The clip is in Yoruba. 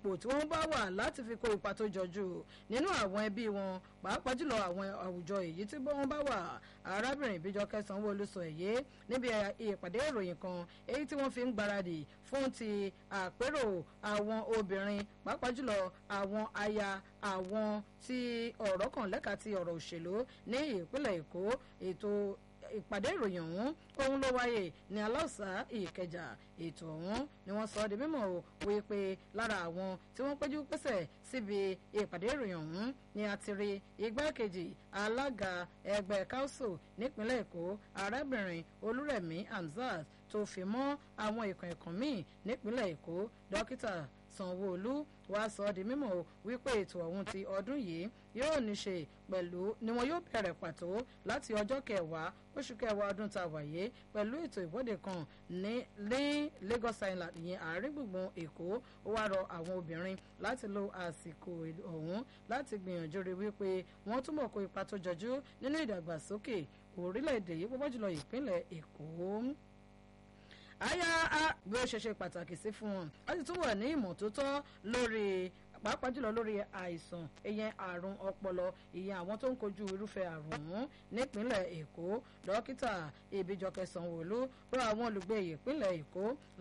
ipò tí wọ́n bá wà láti fi kó ipa tó jọjú nínú àwọn ẹbí wọn pàápàá jùlọ àwọn àwùjọ èyí tí wọ́n bá wà arábìnrin Bíjọkẹ́ Sanwó-Olú sọ èyí níbi ìpàdé ìròyìn kan èyí tí wọ́n fi ń gbáradì fún ti àpérò àwọn obìnrin pàápàá jùlọ àwọn aya àwọn tí ọ̀rọ̀ kan lẹ́ka ti ọ̀rọ̀ òṣèlú ní ìpínlẹ̀ Èkó ètò ìpàdé ìròyìn ọ̀hún ohun ló wáyé ní aláùsá ìkẹjà ètò ọ̀hún ni wọ́n sọ ọ́ di mímọ̀ o wípé lára àwọn tí wọ́n péjú pésẹ̀ síbi ìpàdé ìròyìn ọ̀hún ni a ti rí igbákejì alága ẹgbẹ́ council nípínlẹ̀ èkó arábìnrin olúrẹ̀mí hamzat tó fi mọ́ àwọn ìkàn ìkàn míì nípínlẹ̀ èkó dókítà sanwó-olú wá sọ ọ́ di mímọ̀ o wípé ètò ọ̀hún ti ọdún yìí yóò ní ṣe pẹ̀lú ni wọn yóò bẹ̀rẹ̀ pàtó láti ọjọ́ kẹwàá oṣù kẹwàá ọdún tá a wà yìí pẹ̀lú ètò ìwọ́de kan ní ní Lagos Island ìyẹn àárín gbùngbùn Èkó ó wá rọ àwọn obìnrin láti lo àsìkò ọ̀hún láti gbìyànjú rí wípé wọ́n túbọ̀ kó ipa tó jọjú nínú ìdàgbàsókè orílẹ̀-èdè yìí púpọ̀ jùlọ ìpínlẹ̀ Èkó àyà bí ó ṣe ṣe pàtàkì sí fún wọn láti tún wà ní ìmọ̀tótó lórí pàápàá jùlọ lórí àìsàn ìyẹn àrùn ọpọlọ ìyẹn àwọn tó ń kojú irúfẹ́ àrùn ọ̀hún nípínlẹ̀ èkó dókítà ìbíjọkẹ́ sanwó-olú rọ àwọn olùgbé ìpínlẹ̀ èkó